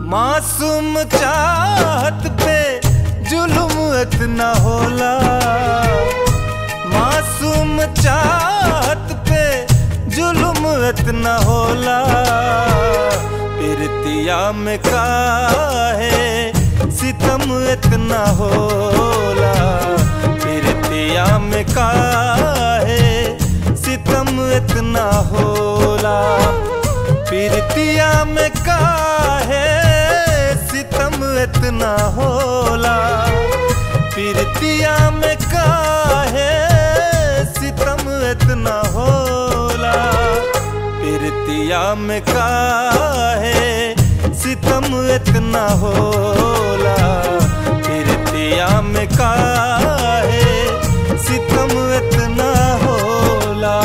मासूम चाहत पे जुल्म इतना होला मासूम चाहत पे जुल्म इतना होला पिरतिया में काहे सितम इतना होला पिरतिया में काहे सितम इतना होला पिरतिया में काहे सितम इतना होला पिरतिया में काहे सितम इतना होला पिरतिया में काहे सितम इतना होला पिरतिया में काहे सितम इतना होला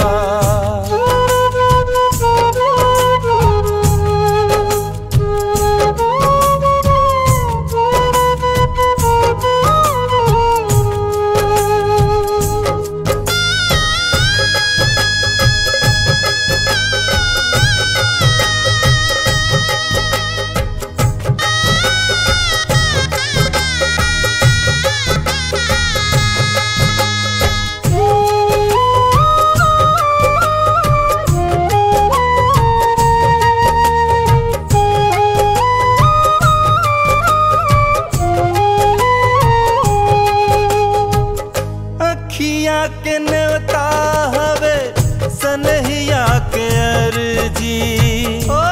अखिया के नेवता हवे सनहिया के अर्जी ओ,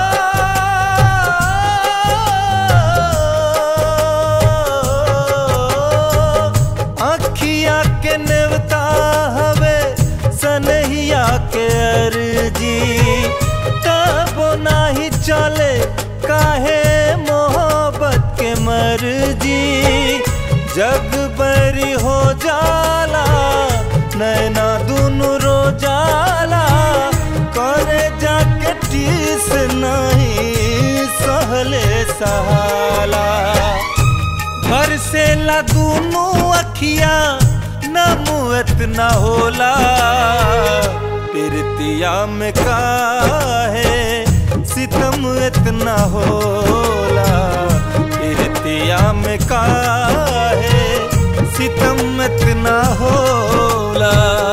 अखिया के नेवता हवे सनहिया के अर्जी तबो नाही चले काहे मोहब्बत के मर्जी जग बरी हो जाला नैना दुनु रो जाला करे जाके टीस नहीं सहले सहाला घर से ला दुनु अखिया नमुअत न होला पिरतिया में काहे सितम इतना होला पिरतिया में काहे सितम इतना होला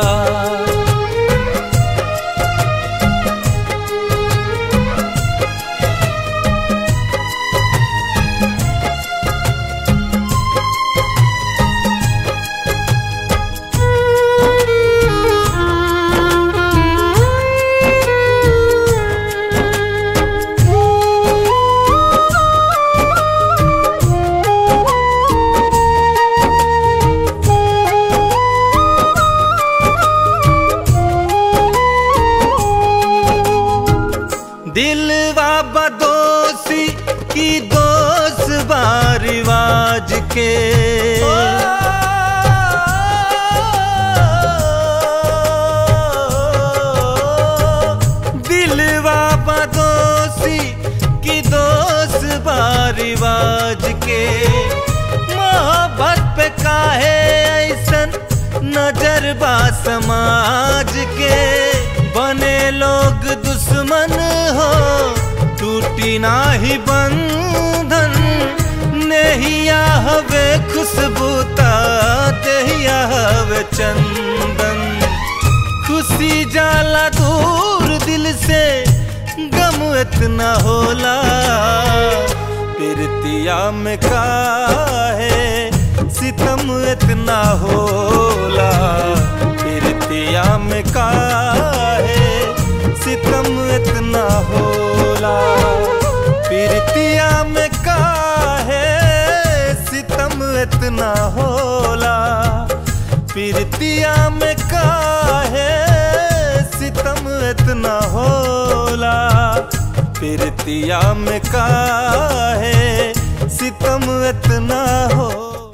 दिलवा बदोसी की दोस्त बा रिवाज के दिलवा बदोसी की दोस्त बा रिवाज के मोहब्बत पे काहे ऐसन नजर बा समाज के बने लोग दुश्मन हो टूटी नाही बंधन नेहिया हवे खुशबूता देहिया हवे चंदन खुशी जाला दूर दिल से गम इतना होला पिरतिया में काहे सितम इतना होला पिरतिया में काहे सितम इतना होला पिरतिया में काहे सितम इतना होला पिरतिया में काहे सितम इतना होला पिरतिया में काहे सितम इतना हो